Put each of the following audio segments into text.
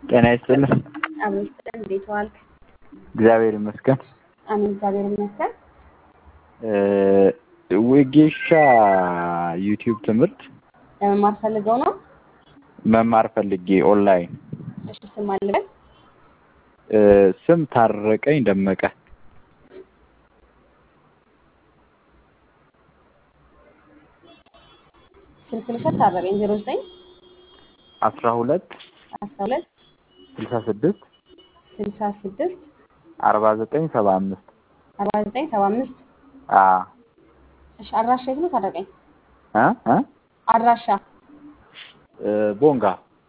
ጤና ይስጥልኝ። አሜን ይስጥልን። እንዴት ዋልክ? እግዚአብሔር ይመስገን። አሜን እግዚአብሔር ይመስገን። ወጌሻ ዩቲዩብ ትምህርት ለመማር ፈልገው ነው? መማር ፈልጌ ኦንላይን። እሺ ስም አለበት? ስም ታረቀኝ ደመቀ። ስልክ ልውሰድ። ታረቀኝ ዜሮ ዘጠኝ አስራ ሁለት አስራ ሁለት ስልሳ ስድስት ስልሳ ስድስት አርባ ዘጠኝ ሰባ አምስት አርባ ዘጠኝ ሰባ አምስት አዎ እሺ አድራሻ የት ነው ታረቀኝ? እ እ አድራሻ ቦንጋ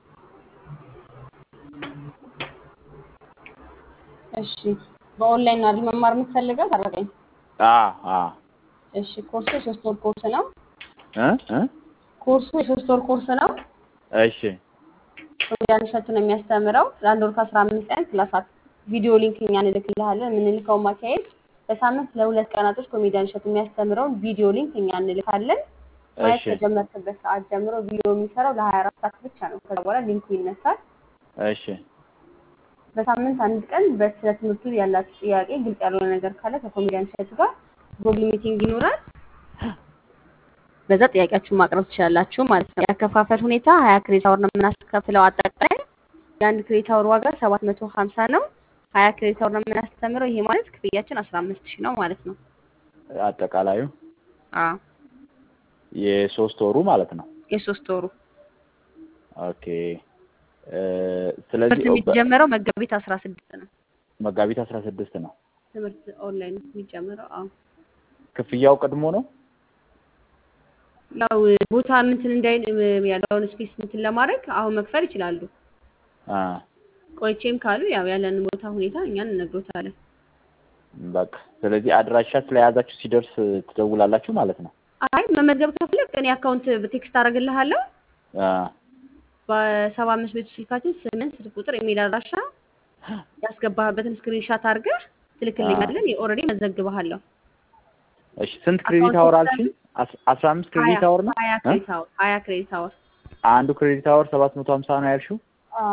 እሺ በኦንላይን ነው አይደል መማር የምትፈልገው ታረቀኝ? አ አ እሺ ኮርሱ የሶስት ወር ኮርስ ነው። እ እ ኮርሱ የሶስት ወር ኮርስ ነው። እሺ ኮሜዲያን እሸቱ ነው የሚያስተምረው። ለአንድ ወር ከአስራ አምስት ቀን ክላሳት ቪዲዮ ሊንክ እኛ እንልክልሃለን። የምንልከው ማካሄድ በሳምንት ለሁለት ቀናቶች ኮሜዲያን እሸቱ የሚያስተምረውን ቪዲዮ ሊንክ እኛ እንልካለን። ማየት እሺ ከጀመርክበት ሰዓት ጀምሮ ቪዲዮ የሚሰራው ለሀያ አራት ሰዓት ብቻ ነው። ከዛ በኋላ ሊንኩ ይነሳል። እሺ በሳምንት አንድ ቀን በስለ ትምህርቱ ያላችሁ ጥያቄ ግልጽ ያልሆነ ነገር ካለ ከኮሜዲያን እሸቱ ጋር ጎግል ሚቲንግ ይኖራል። በዛ ጥያቄያችሁን ማቅረብ ትችላላችሁ ማለት ነው። ያከፋፈል ሁኔታ ሀያ ክሬዲት አወር ነው የምናስከፍለው። አጠቃላይ የአንድ ክሬዲት አወር ዋጋ ሰባት መቶ ሀምሳ ነው። ሀያ ክሬዲት አወር ነው የምናስተምረው። ይሄ ማለት ክፍያችን አስራ አምስት ሺህ ነው ማለት ነው። አጠቃላዩ አዎ የሶስት ወሩ ማለት ነው። የሶስት ወሩ ኦኬ እ ስለዚህ ትምህርት የሚጀመረው መጋቢት አስራ ስድስት ነው። መጋቢት አስራ ስድስት ነው። ትምህርት ኦንላይን የሚጀምረው አዎ ክፍያው ቀድሞ ነው። ያው ቦታ እንትን እንዳይ ያለውን ስፔስ እንትን ለማድረግ አሁን መክፈል ይችላሉ። አ ቆይቼም ካሉ ያው ያለንን ቦታ ሁኔታ እኛን እንነግሮታለን። በቃ ስለዚህ አድራሻ ስለያዛችሁ ሲደርስ ትደውላላችሁ ማለት ነው። አይ መመዝገብ ከፈለግ እኔ አካውንት በቴክስት አደርግልሃለሁ። አ በሰባ አምስት ቤቱ ስልካችን ስምን ስልክ ቁጥር ኢሜል አድራሻ ያስገባህበትን ስክሪንሻት አድርገህ ትልክልኛለን። ኦልሬዲ መዘግብሃለሁ። እሺ ስንት ክሬዲት አወር አልሽኝ? አስ- አስራ አምስት ክሬዲት አወር ነው። ሀያ እ? ክሬዲት አወር ሀያ ክሬዲት አወር አንዱ ክሬዲት አወር ሰባት መቶ ሀምሳ ነው ያልሽው? አዎ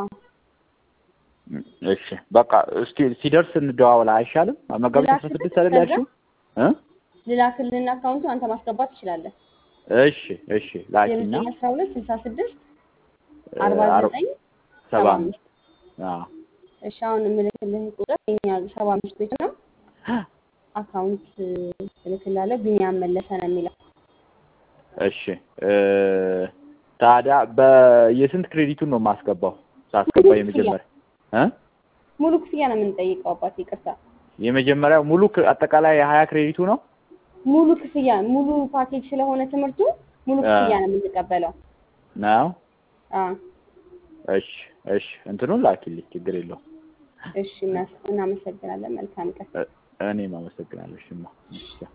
እሺ በቃ እስኪ ሲደርስ እንደዋወላ አይሻልም? መጋቢት አስራ ልላክልህ ስድስት አይደል ከዛ ያልሽው? እ? ልላክልህና አካውንቱ አንተ ማስገባት ትችላለህ። እሺ እሺ ላኪና የዘጠኝ አስራ ሁለት ስልሳ ስድስት እ፣ አርባ አር- ዘጠኝ ሰባ ሰባ አምስት አምስት አዎ እሺ አሁን የምልክልህ ቁጥር የኛ ሰባ አምስት ቤት ነው። አካውንት እልክልሃለሁ። ቢኒያም መለሰ ነው የሚለው። እሺ እ፣ ታዲያ በየስንት ክሬዲቱን ነው የማስገባው? ሳስገባ ሙሉ ክፍያ የመጀመሪያ እ ሙሉ ክፍያ ነው የምንጠይቀው። አባት ይቅርታ፣ የመጀመሪያው ሙሉ ክ- አጠቃላይ የሀያ ክሬዲቱ ነው? ሙሉ ክፍያ ሙሉ ፓኬጅ ስለሆነ ትምህርቱ ሙሉ አ ክፍያ ነው የምንቀበለው። ነው? አዎ እሺ እሺ እንትኑን ላኪልኝ ችግር የለውም። እሺ፣ እናስ- እናመሰግናለን። መልካም ቀን። እ- እኔም አመሰግናለሁ። እሺማ እሺ